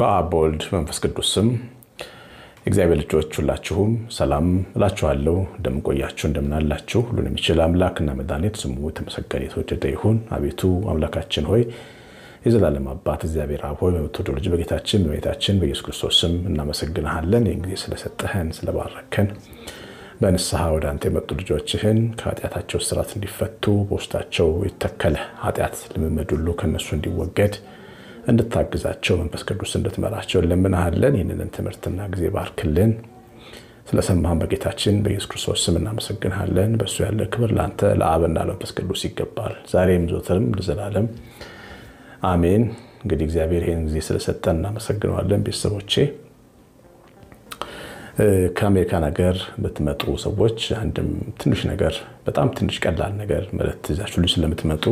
በአብ በወልድ መንፈስ ቅዱስ ስም እግዚአብሔር ልጆች ሁላችሁም ሰላም እላችኋለሁ። እንደምንቆያችሁ እንደምናላችሁ ሁሉን የሚችል አምላክና መድኃኒት ስሙ የተመሰገነ የተወደደ ይሁን። አቤቱ አምላካችን ሆይ የዘላለም አባት እግዚአብሔር አብ ሆይ በምትወደው ልጅ በጌታችን በቤታችን በኢየሱስ ክርስቶስ ስም እናመሰግንሃለን። ይህን ጊዜ ስለሰጠህን ስለባረከን በንስሐ ወደ አንተ የመጡ ልጆችህን ከኃጢአታቸው ስራት እንዲፈቱ በውስጣቸው የተከለ ኃጢአት ልምምድ ሁሉ ከእነሱ እንዲወገድ እንድታግዛቸው መንፈስ ቅዱስ እንድትመራቸው እንለምንሃለን። ይህንን ትምህርትና ጊዜ ባርክልን። ስለሰማህን በጌታችን በኢየሱስ ክርስቶስ ስም እናመሰግንሃለን። በእሱ ያለ ክብር ለአንተ ለአብና ለመንፈስ ቅዱስ ይገባል፣ ዛሬም ዘወትርም ለዘላለም አሜን። እንግዲህ እግዚአብሔር ይህን ጊዜ ስለሰጠን እናመሰግነዋለን። ቤተሰቦቼ ከአሜሪካን ሀገር የምትመጡ ሰዎች አንድም ትንሽ ነገር በጣም ትንሽ ቀላል ነገር መልእክት ይዛችሁ ስለምትመጡ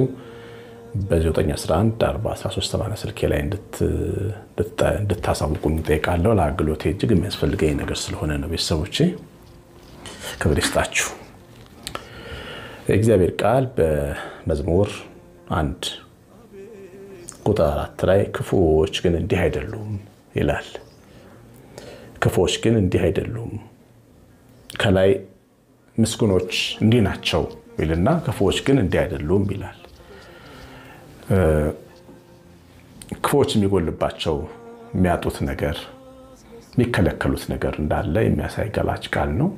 በ911 413 ስልኬ ላይ እንድታሳውቁኝ እጠይቃለሁ። ለአገልግሎቴ እጅግ የሚያስፈልገኝ ነገር ስለሆነ ነው። ቤተሰቦቼ ክብር ይስጣችሁ። የእግዚአብሔር ቃል በመዝሙር አንድ ቁጥር አራት ላይ ክፉዎች ግን እንዲህ አይደሉም ይላል። ክፉዎች ግን እንዲህ አይደሉም፣ ከላይ ምስጉኖች እንዲህ ናቸው ይልና ክፉዎች ግን እንዲህ አይደሉም ይላል። ክፉዎች የሚጎልባቸው የሚያጡት ነገር የሚከለከሉት ነገር እንዳለ የሚያሳይ ገላጭ ቃል ነው።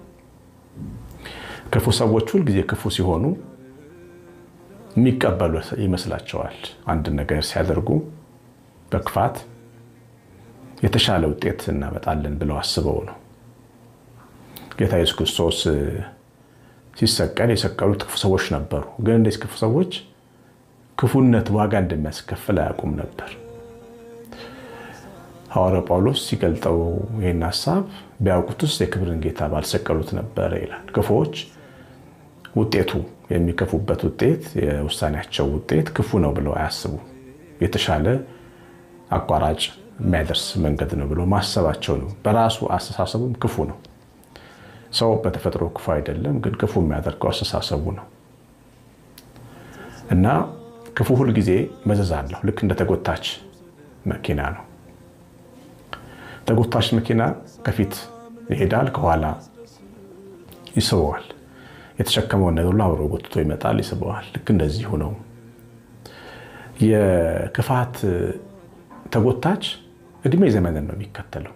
ክፉ ሰዎች ሁልጊዜ ክፉ ሲሆኑ የሚቀበሉ ይመስላቸዋል። አንድ ነገር ሲያደርጉ በክፋት የተሻለ ውጤት እናመጣለን ብለው አስበው ነው። ጌታ ኢየሱስ ክርስቶስ ሲሰቀል የሰቀሉት ክፉ ሰዎች ነበሩ። ግን እንደዚህ ክፉ ሰዎች ክፉነት ዋጋ እንደሚያስከፍል አያውቁም ነበር። ሐዋርያው ጳውሎስ ሲገልጠው ይህን ሀሳብ ቢያውቁትስ የክብርን ጌታ ባልሰቀሉት ነበረ ይላል። ክፉዎች ውጤቱ የሚከፉበት ውጤት የውሳኔያቸው ውጤት ክፉ ነው ብለው አያስቡ። የተሻለ አቋራጭ የሚያደርስ መንገድ ነው ብሎ ማሰባቸው ነው። በራሱ አስተሳሰቡም ክፉ ነው። ሰው በተፈጥሮ ክፉ አይደለም፣ ግን ክፉ የሚያደርገው አስተሳሰቡ ነው እና ክፉ ሁል ጊዜ መዘዝ አለው። ልክ እንደ ተጎታች መኪና ነው። ተጎታች መኪና ከፊት ይሄዳል፣ ከኋላ ይስበዋል። የተሸከመውን ነገር ሁሉ አብሮ ጎትቶ ይመጣል፣ ይስበዋል። ልክ እንደዚሁ ነው የክፋት ተጎታች እድሜ ዘመንን ነው የሚከተለው።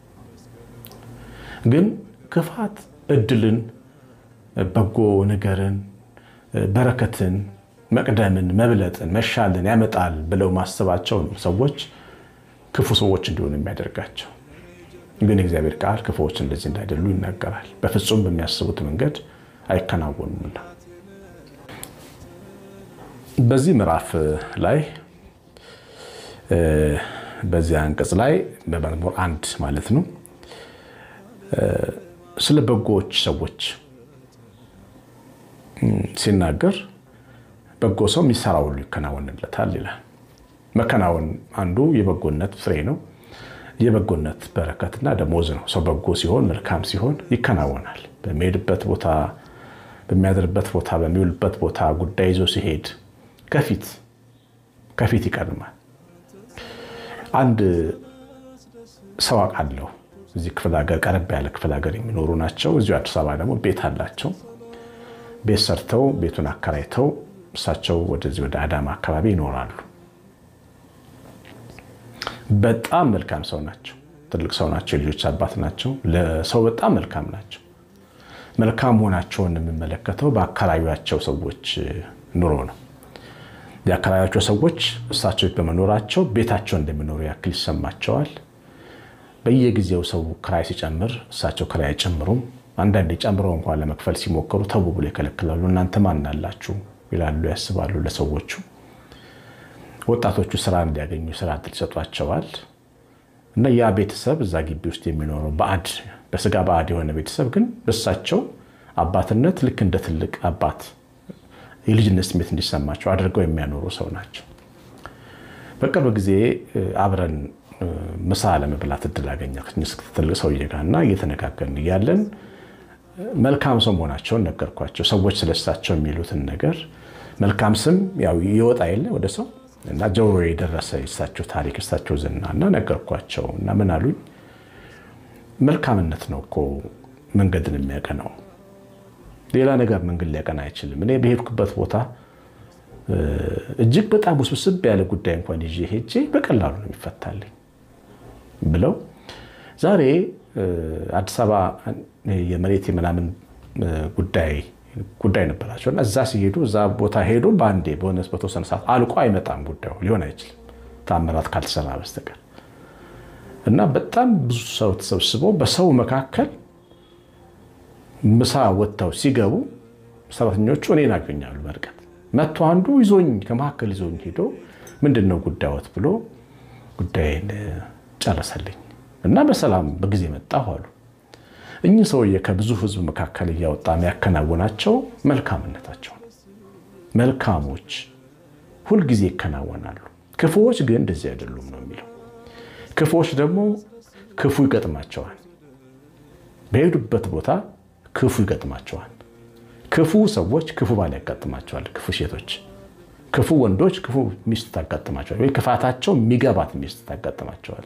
ግን ክፋት እድልን፣ በጎ ነገርን፣ በረከትን፣ መቅደምን፣ መብለጥን፣ መሻልን ያመጣል ብለው ማሰባቸው ነው ሰዎች ክፉ ሰዎች እንዲሆኑ የሚያደርጋቸው። ግን የእግዚአብሔር ቃል ክፉዎች እንደዚህ እንዳይደሉ ይናገራል። በፍጹም በሚያስቡት መንገድ አይከናወኑምና በዚህ ምዕራፍ ላይ በዚህ አንቀጽ ላይ በመዝሙር አንድ ማለት ነው ስለ በጎዎች ሰዎች ሲናገር በጎ ሰው የሚሰራ ሁሉ ይከናወንለታል ይላል። መከናወን አንዱ የበጎነት ፍሬ ነው። የበጎነት በረከትና ደሞዝ ነው። ሰው በጎ ሲሆን መልካም ሲሆን ይከናወናል። በሚሄድበት ቦታ፣ በሚያድርበት ቦታ፣ በሚውልበት ቦታ ጉዳይ ይዞ ሲሄድ ከፊት ከፊት ይቀድማል። አንድ ሰው አውቃለሁ። እዚህ ክፍለ ሀገር ቀረብ ያለ ክፍለ ሀገር የሚኖሩ ናቸው። እዚሁ አዲስ አበባ ደግሞ ቤት አላቸው። ቤት ሰርተው ቤቱን አከራይተው እሳቸው ወደዚህ ወደ አዳማ አካባቢ ይኖራሉ። በጣም መልካም ሰው ናቸው። ትልቅ ሰው ናቸው። የልጆች አባት ናቸው። ለሰው በጣም መልካም ናቸው። መልካም መሆናቸውን የምመለከተው በአካባቢያቸው ሰዎች ኑሮ ነው። የአካባቢያቸው ሰዎች እሳቸው በመኖራቸው ቤታቸው እንደሚኖሩ ያክል ይሰማቸዋል። በየጊዜው ሰው ክራይ ሲጨምር እሳቸው ክራይ አይጨምሩም። አንዳንዴ ጨምረው እንኳን ለመክፈል ሲሞክሩ ተው ብሎ ይከለክላሉ። እናንተ ማን አላችሁ ይላሉ፣ ያስባሉ ለሰዎቹ። ወጣቶቹ ስራ እንዲያገኙ ስራ እድል ይሰጧቸዋል። እና ያ ቤተሰብ እዛ ግቢ ውስጥ የሚኖረው ባዕድ በስጋ ባዕድ የሆነ ቤተሰብ ግን በእሳቸው አባትነት ልክ እንደ ትልቅ አባት የልጅነት ስሜት እንዲሰማቸው አድርገው የሚያኖሩ ሰው ናቸው። በቅርብ ጊዜ አብረን ምሳ ለመብላት እድል አገኘ ትልቅ ሰውዬ ጋር እና እየተነጋገርን እያለን መልካም ሰው መሆናቸውን ነገርኳቸው። ሰዎች ስለሳቸው የሚሉትን ነገር መልካም ስም ያው ይወጣ የለ ወደ ሰው እና ጆሮ የደረሰ የእሳቸው ታሪክ እሳቸው ዝና እና ነገርኳቸው እና ምን አሉኝ፣ መልካምነት ነው እኮ መንገድን የሚያቀናው ሌላ ነገር መንገድ ሊያቀና አይችልም። እኔ በሄድኩበት ቦታ እጅግ በጣም ውስብስብ ያለ ጉዳይ እንኳን ይዤ ሄጄ በቀላሉ ነው የሚፈታልኝ ብለው ዛሬ አዲስ አበባ የመሬት ምናምን ጉዳይ ጉዳይ ነበራቸው እና እዛ ሲሄዱ እዛ ቦታ ሄዱ በአንዴ በሆነ በተወሰነ ሰዓት አልቆ አይመጣም ጉዳዩ ሊሆን አይችልም ታምራት ካልተሰራ በስተቀር እና በጣም ብዙ ሰው ተሰብስቦ በሰው መካከል ምሳ ወጥተው ሲገቡ ሰራተኞቹ እኔን አገኛሉ በርቀት መጥቶ አንዱ ይዞኝ ከመካከል ይዞኝ ሄዶ ምንድን ነው ጉዳዮት ብሎ ጉዳይን ጨረሰልኝ እና በሰላም በጊዜ መጣሁ አሉ። እኚህ ሰውዬ ከብዙ ሕዝብ መካከል እያወጣ የሚያከናውናቸው መልካምነታቸው ነው። መልካሞች ሁልጊዜ ይከናወናሉ፣ ክፉዎች ግን እንደዚህ አይደሉም ነው የሚለው። ክፉዎች ደግሞ ክፉ ይገጥማቸዋል። በሄዱበት ቦታ ክፉ ይገጥማቸዋል። ክፉ ሰዎች ክፉ ባል ያጋጥማቸዋል። ክፉ ሴቶች፣ ክፉ ወንዶች ክፉ ሚስት ታጋጥማቸዋል። ወይ ክፋታቸው የሚገባት ሚስት ታጋጥማቸዋል።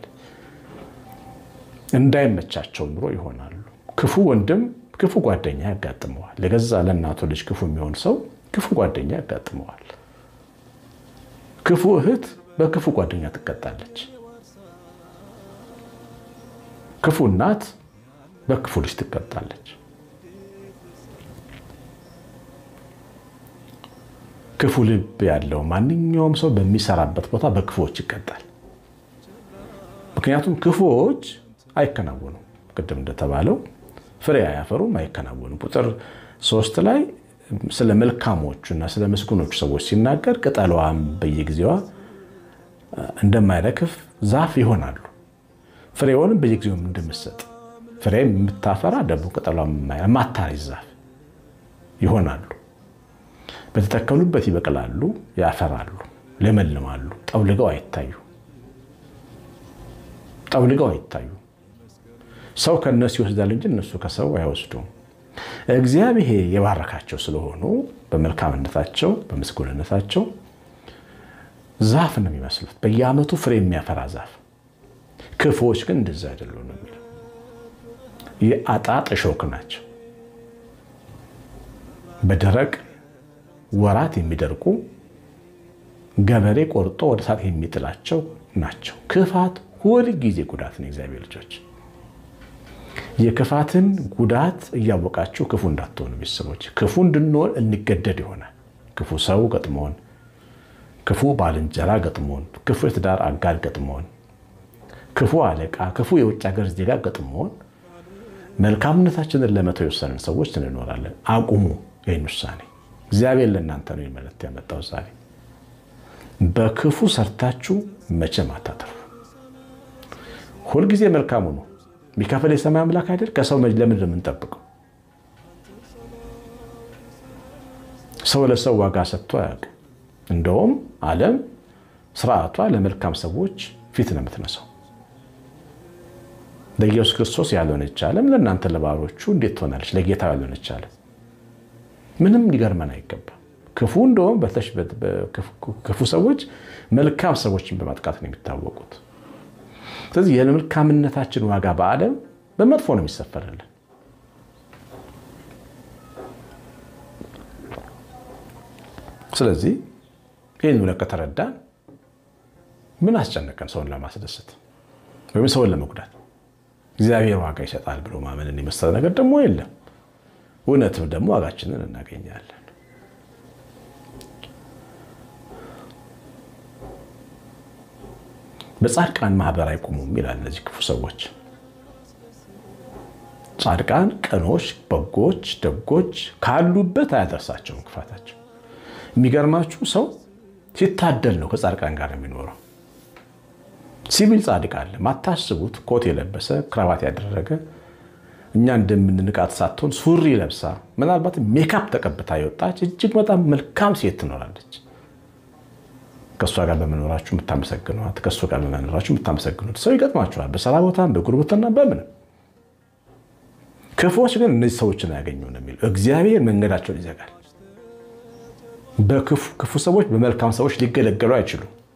እንዳይመቻቸው ኑሮ ይሆናሉ። ክፉ ወንድም ክፉ ጓደኛ ያጋጥመዋል። ለገዛ ለእናቱ ልጅ ክፉ የሚሆን ሰው ክፉ ጓደኛ ያጋጥመዋል። ክፉ እህት በክፉ ጓደኛ ትቀጣለች። ክፉ እናት በክፉ ልጅ ትቀጣለች። ክፉ ልብ ያለው ማንኛውም ሰው በሚሰራበት ቦታ በክፉዎች ይቀጣል። ምክንያቱም ክፉዎች አይከናወኑም። ቅድም እንደተባለው ፍሬ አያፈሩም፣ አይከናወኑም። ቁጥር ሶስት ላይ ስለ መልካሞቹ እና ስለ ምስጉኖቹ ሰዎች ሲናገር ቅጠሏም በየጊዜዋ እንደማይረግፍ ዛፍ ይሆናሉ፣ ፍሬውንም በየጊዜው እንደምትሰጥ ፍሬ የምታፈራ ደግሞ ቅጠሏ የማታረጅ ዛፍ ይሆናሉ። በተተከሉበት ይበቅላሉ፣ ያፈራሉ፣ ለመልማሉ፣ ጠውልገው አይታዩ ጠውልገው አይታዩ። ሰው ከእነሱ ይወስዳል እንጂ እነሱ ከሰው አይወስዱም። እግዚአብሔር የባረካቸው ስለሆኑ በመልካምነታቸው በምስጉንነታቸው ዛፍ ነው የሚመስሉት፣ በየዓመቱ ፍሬ የሚያፈራ ዛፍ። ክፉዎች ግን እንደዛ አይደሉም ነው የሚለው። የአጣጥ እሾክ ናቸው። በደረቅ ወራት የሚደርቁ ገበሬ ቆርጦ ወደ እሳት የሚጥላቸው ናቸው። ክፋት ሁል ጊዜ ጉዳት ነው። የእግዚአብሔር ልጆች የክፋትን ጉዳት እያወቃችሁ ክፉ እንዳትሆኑ ቤተሰቦች። ክፉ እንድንሆን እንገደድ ይሆናል። ክፉ ሰው ገጥሞን፣ ክፉ ባልንጀራ ገጥሞን፣ ክፉ የትዳር አጋር ገጥሞን፣ ክፉ አለቃ፣ ክፉ የውጭ ሀገር ዜጋ ገጥሞን መልካምነታችንን ለመተው የወሰንን ሰዎች እንኖራለን። አቁሙ ይህን ውሳኔ። እግዚአብሔር ለእናንተ ነው መልእክት ያመጣው ዛሬ። በክፉ ሰርታችሁ መቼም አታተርፉ። ሁልጊዜ መልካሙ ነው የሚከፍል የሰማይ አምላክ አይደል? ከሰው ለምንድን ነው የምንጠብቀው? ሰው ለሰው ዋጋ ሰጥቶ አያውቅም። እንደውም ዓለም ስርዓቷ ለመልካም ሰዎች ፊት ነው የምትነሳው። ለኢየሱስ ክርስቶስ ያልሆነች ዓለም ለእናንተ ለባሮቹ እንዴት ትሆናለች? ለጌታ ያልሆነች ዓለም ምንም ሊገርመን አይገባም። ክፉ እንደውም ክፉ ሰዎች መልካም ሰዎችን በማጥቃት ነው የሚታወቁት። ስለዚህ የመልካምነታችን ዋጋ በዓለም በመጥፎ ነው የሚሰፈርልን። ስለዚህ ይህን እውነት ከተረዳን ምን አስጨነቀን? ሰውን ለማስደሰት ወይም ሰውን ለመጉዳት እግዚአብሔር ዋጋ ይሰጣል ብሎ ማመንን የመሰለ ነገር ደግሞ የለም። እውነትም ደግሞ ዋጋችንን እናገኛለን። በጻድቃን ማህበር አይቆሙም ይላል። እነዚህ ክፉ ሰዎች ጻድቃን፣ ቀኖች፣ በጎች፣ ደጎች ካሉበት አያደርሳቸውም ክፋታቸው። የሚገርማችሁ ሰው ሲታደል ነው ከጻድቃን ጋር የሚኖረው። ሲቪል ጻድቅ አለ፣ ማታስቡት ኮት የለበሰ ክራባት ያደረገ እኛ እንደምንንቃት ሳትሆን ሱሪ ለብሳ ምናልባት ሜካፕ ተቀብታ የወጣች እጅግ በጣም መልካም ሴት ትኖራለች። ከእሷ ጋር በመኖራችሁ የምታመሰግኗት ከእሱ ጋር በመኖራችሁ የምታመሰግኑት ሰው ይገጥማችኋል። በስራ ቦታም በጉርብትና በምንም። ክፉዎች ግን እነዚህ ሰዎችን አያገኙ ነው የሚለው። እግዚአብሔር መንገዳቸውን ይዘጋል። በክፉ ሰዎች በመልካም ሰዎች ሊገለገሉ አይችሉም።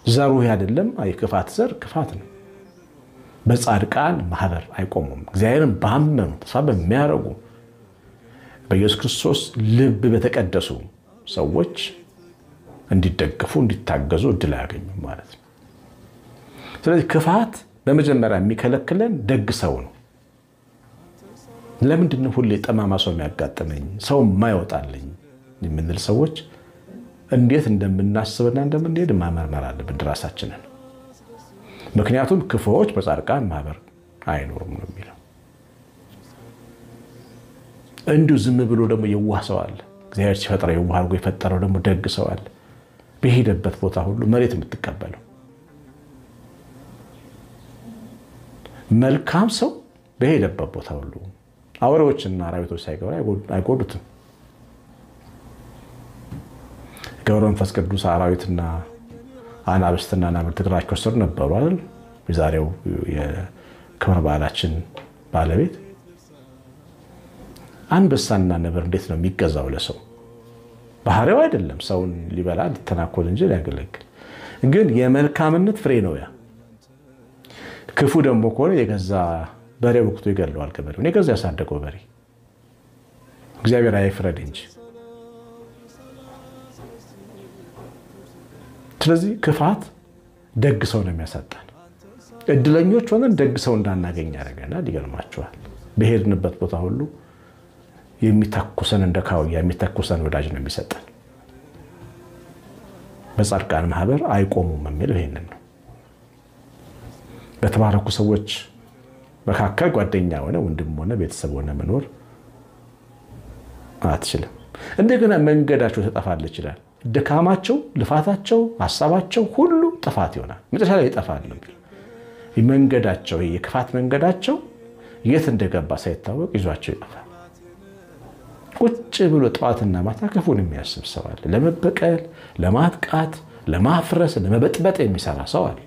ዘሩ አይደለም የክፋት ዘር ክፋት ነው። በጻድቃን ማህበር አይቆሙም። እግዚአብሔርን ባመኑ ተስፋ በሚያደርጉ በኢየሱስ ክርስቶስ ልብ በተቀደሱ ሰዎች እንዲደገፉ እንዲታገዙ እድል አያገኙም ማለት ነው። ስለዚህ ክፋት በመጀመሪያ የሚከለክለን ደግ ሰው ነው። ለምንድን ነው ሁሌ ጠማማ ሰው የሚያጋጥመኝ ሰው የማይወጣልኝ የምንል ሰዎች እንዴት እንደምናስብና እንደምንሄድ ማመርመር አለብን ራሳችንን። ምክንያቱም ክፉዎች በጻድቃን ማህበር አይኖሩም ነው የሚለው። እንዲሁ ዝም ብሎ ደግሞ የዋህ ሰው አለ። እግዚአብሔር ሲፈጥረው የዋህ አድርጎ የፈጠረው ደግሞ ደግ ሰው አለ። በሄደበት ቦታ ሁሉ መሬት የምትቀበለው መልካም ሰው በሄደበት ቦታ ሁሉ አውሬዎችና አራዊቶች ሳይገባ አይጎዱትም። ገብረ መንፈስ ቅዱስ አራዊትና አናብስትና ናብርት እግራቸው ስር ነበሩ አይደል? የዛሬው የክብረ በዓላችን ባለቤት አንበሳና ነብር እንዴት ነው የሚገዛው ለሰው? ባህሪው አይደለም ሰውን ሊበላ ሊተናኮል እንጂ ሊያገለግል። ግን የመልካምነት ፍሬ ነው ያ። ክፉ ደግሞ ከሆነ የገዛ በሬ ወቅቱ ይገለዋል። ገበሬውን የገዛ ያሳደገው በሬ እግዚአብሔር አይፍረድ እንጂ። ስለዚህ ክፋት ደግ ሰው ነው የሚያሳጣን። እድለኞች ሆነን ደግ ሰው እንዳናገኝ ያደርገናል። ይገርማችኋል። በሄድንበት ቦታ ሁሉ የሚተኩሰን እንደ ካውያ የሚተኩሰን ወዳጅ ነው የሚሰጠን። በጻድቃን ማህበር አይቆሙም የሚለው ይህንን ነው። በተባረኩ ሰዎች መካከል ጓደኛ ሆነ ወንድም ሆነ ቤተሰብ ሆነ መኖር አትችልም። እንደገና መንገዳቸው ተጠፋል ይችላል። ድካማቸው፣ ልፋታቸው፣ ሀሳባቸው ሁሉ ጥፋት ይሆናል። መጨረሻ ላይ ይጠፋል። መንገዳቸው የክፋት መንገዳቸው የት እንደገባ ሳይታወቅ ይዟቸው ይጠፋል። ቁጭ ብሎ ጠዋትና ማታ ክፉን የሚያስብ ሰው አለ። ለመበቀል፣ ለማጥቃት፣ ለማፍረስ፣ ለመበጥበጥ የሚሰራ ሰው አለ።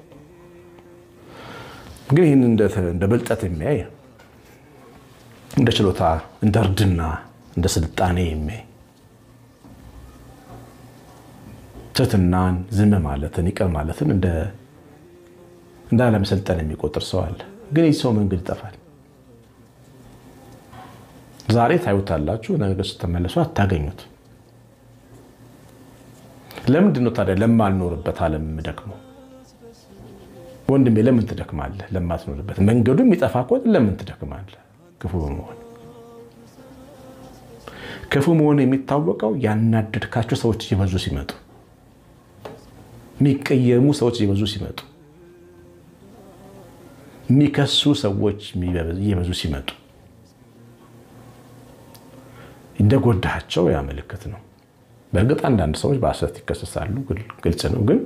ግን ይህን እንደ ብልጠት የሚያይ እንደ ችሎታ፣ እንደ እርድና፣ እንደ ስልጣኔ የሚያይ ትህትናን፣ ዝም ማለትን፣ ይቅር ማለትን እንደ አለመሰልጠን የሚቆጥር ሰው አለ። ግን ይህ ሰው መንገድ ይጠፋል። ዛሬ ታዩታላችሁ፣ ነገ ስትመለሱ አታገኙት። ለምንድን ነው ታዲያ ለማልኖርበት ዓለም የምደክመው? ወንድሜ ለምን ትደክማለህ? ለማትኖርበት መንገዱ የሚጠፋ ከሆነ ለምን ትደክማለህ? ክፉ በመሆን ክፉ መሆን የሚታወቀው ያናደድካቸው ሰዎች እየበዙ ሲመጡ፣ የሚቀየሙ ሰዎች እየበዙ ሲመጡ፣ የሚከሱ ሰዎች እየበዙ ሲመጡ እንደጎዳቸው ያ ምልክት ነው። በእርግጥ አንዳንድ ሰዎች በሐሰት ይከሰሳሉ፣ ግልጽ ነው። ግን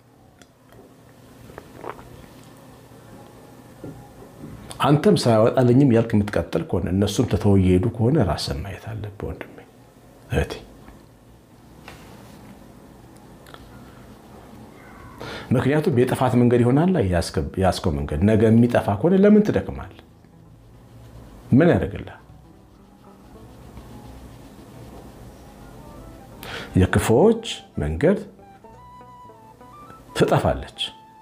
አንተም ሳያወጣልኝም ያልክ የምትቀጥል ከሆነ እነሱም ትተው እየሄዱ ከሆነ ራስን ማየት አለብህ ወንድሜ እህቴ። ምክንያቱም የጥፋት መንገድ ይሆናል ያስከው መንገድ ነገ የሚጠፋ ከሆነ ለምን ትደክማል? ምን ያደርግልሃል? የክፉዎች መንገድ ትጠፋለች።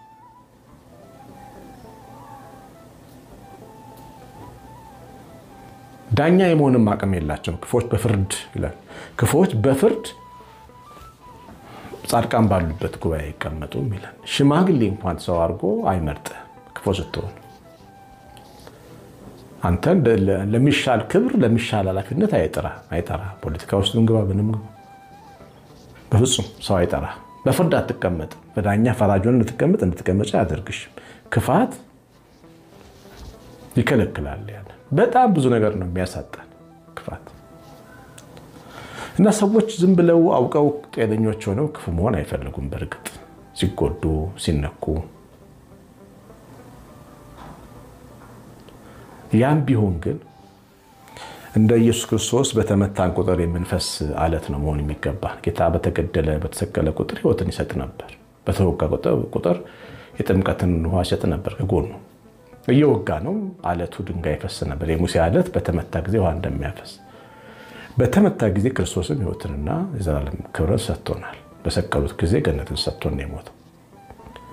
ዳኛ የመሆንም አቅም የላቸውም። ክፉዎች በፍርድ ይላል። ክፉዎች በፍርድ ጻድቃን ባሉበት ጉባኤ አይቀመጡም ይላል። ሽማግሌ እንኳን ሰው አድርጎ አይመርጥም። ክፉ ስትሆን አንተን ለሚሻል ክብር ለሚሻል ኃላፊነት አይጠራ። ፖለቲካ ውስጥ ግባ ምንም በፍጹም ሰው አይጠራ። በፍርድ አትቀመጥ። በዳኛ ፈራጅን እንድትቀመጥ እንድትቀመጭ አያደርግሽም። ክፋት ይከለክላል። ያለ በጣም ብዙ ነገር ነው የሚያሳጣን ክፋት እና ሰዎች ዝም ብለው አውቀው ጤነኞች ሆነው ክፉ መሆን አይፈልጉም። በእርግጥ ሲጎዱ ሲነኩ፣ ያም ቢሆን ግን እንደ ኢየሱስ ክርስቶስ በተመታን ቁጥር የምንፈስ አለት ነው መሆን የሚገባ። ጌታ በተገደለ በተሰቀለ ቁጥር ሕይወትን ይሰጥ ነበር። በተወጋ ቁጥር የጥምቀትን ውሃ ይሰጥ ነበር። ከጎኑ እየወጋ ነው አለቱ ድንጋይ ይፈስ ነበር። የሙሴ አለት በተመታ ጊዜ ውሃ እንደሚያፈስ በተመታ ጊዜ ክርስቶስም ሕይወትንና የዘላለም ክብርን ሰጥቶናል። በሰቀሉት ጊዜ ገነትን ሰጥቶን የሞተው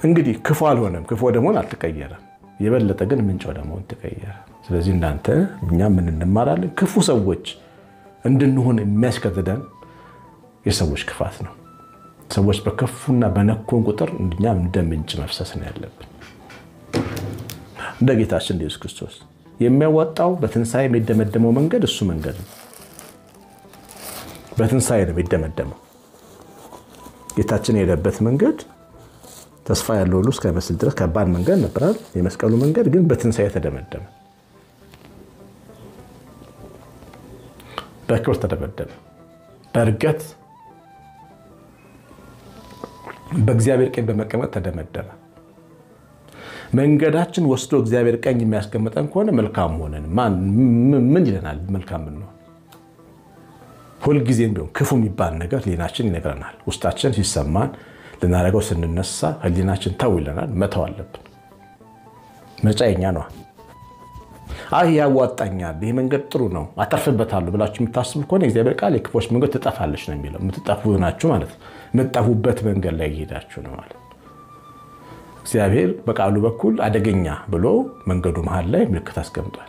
እንግዲህ ክፉ አልሆነም፣ ክፉ ወደ መሆን አልተቀየረም። የበለጠ ግን ምንጭ ወደ መሆን ተቀየረ። ስለዚህ እናንተ እኛ ምን እንማራለን? ክፉ ሰዎች እንድንሆን የሚያስገድደን የሰዎች ክፋት ነው። ሰዎች በከፉና በነኮን ቁጥር እኛም እንደ ምንጭ መፍሰስ ነው ያለብን። እንደ ጌታችን ኢየሱስ ክርስቶስ የሚያዋጣው በትንሣኤ የሚደመደመው መንገድ እሱ መንገድ ነው። በትንሣኤ ነው የሚደመደመው። ጌታችን የሄደበት መንገድ ተስፋ ያለው ሁሉ እስከሚመስል ድረስ ከባድ መንገድ ነበራል። የመስቀሉ መንገድ ግን በትንሣኤ ተደመደመ፣ በክብር ተደመደመ፣ በእርገት በእግዚአብሔር ቀኝ በመቀመጥ ተደመደመ። መንገዳችን ወስዶ እግዚአብሔር ቀኝ የሚያስቀምጠን ከሆነ መልካም ሆነን ምን ይለናል? መልካም ምንሆን ሁልጊዜም ቢሆን ክፉ የሚባል ነገር ህሊናችን ይነግረናል። ውስጣችን ሲሰማን ልናደርገው ስንነሳ ህሊናችን ተው ይለናል። መተው አለብን። ምርጫ የኛ ነዋ። አይ ያዋጣኛል፣ ይህ መንገድ ጥሩ ነው፣ አተርፍበታለሁ ብላችሁ የምታስቡ ከሆነ እግዚአብሔር ቃል የክፎች መንገድ ትጠፋለች ነው የሚለው። የምትጠፉ ናችሁ ማለት ነው። የምትጠፉበት መንገድ ላይ እየሄዳችሁ ነው ማለት እግዚአብሔር በቃሉ በኩል አደገኛ ብሎ መንገዱ መሀል ላይ ምልክት አስቀምጧል።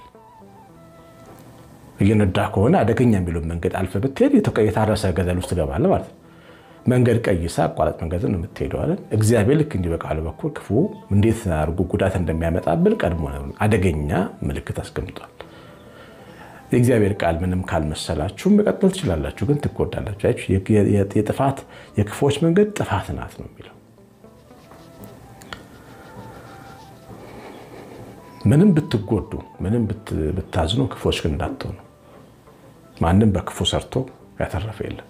እየነዳ ከሆነ አደገኛ የሚለውን መንገድ አልፈ ብትሄድ የታረሰ ገደል ውስጥ ትገባለህ ማለት ነው። መንገድ ቀይሳ አቋራጭ መንገድን የምትሄደው አለን። እግዚአብሔር ልክ እንዲህ በቃሉ በኩል ክፉ እንዴት አድርጎ ጉዳት እንደሚያመጣብን ቀድሞ አደገኛ ምልክት አስቀምጧል። የእግዚአብሔር ቃል ምንም ካልመሰላችሁ መቀጠል ትችላላችሁ፣ ግን ትጎዳላችሁ። የጥፋት የክፎች መንገድ ጥፋት ናት ነው የሚለው ምንም ብትጎዱ ምንም ብታዝኑ ክፎች ግን እንዳትሆኑ። ማንም በክፉ ሰርቶ ያተረፈ የለም።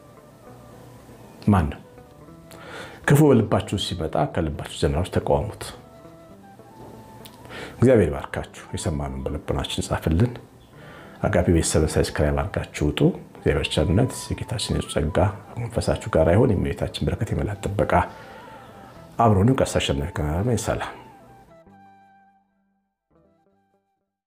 ማንም ክፉ በልባችሁ ሲመጣ ከልባችሁ ዘናዎች ተቃወሙት። እግዚአብሔር ባርካችሁ። የሰማነውን በልቦናችን ጻፍልን። አጋቢ ቤተሰብን ሳብስክራይብ አድርጋችሁ ውጡ። እግዚአብሔር ቸርነት፣ የጌታችን የሱስ ጸጋ መንፈሳችሁ ጋር ይሆን። የእመቤታችን በረከት፣ የመላእክት ጥበቃ አብሮንም ቀሲስ አሸናፊ ሰላም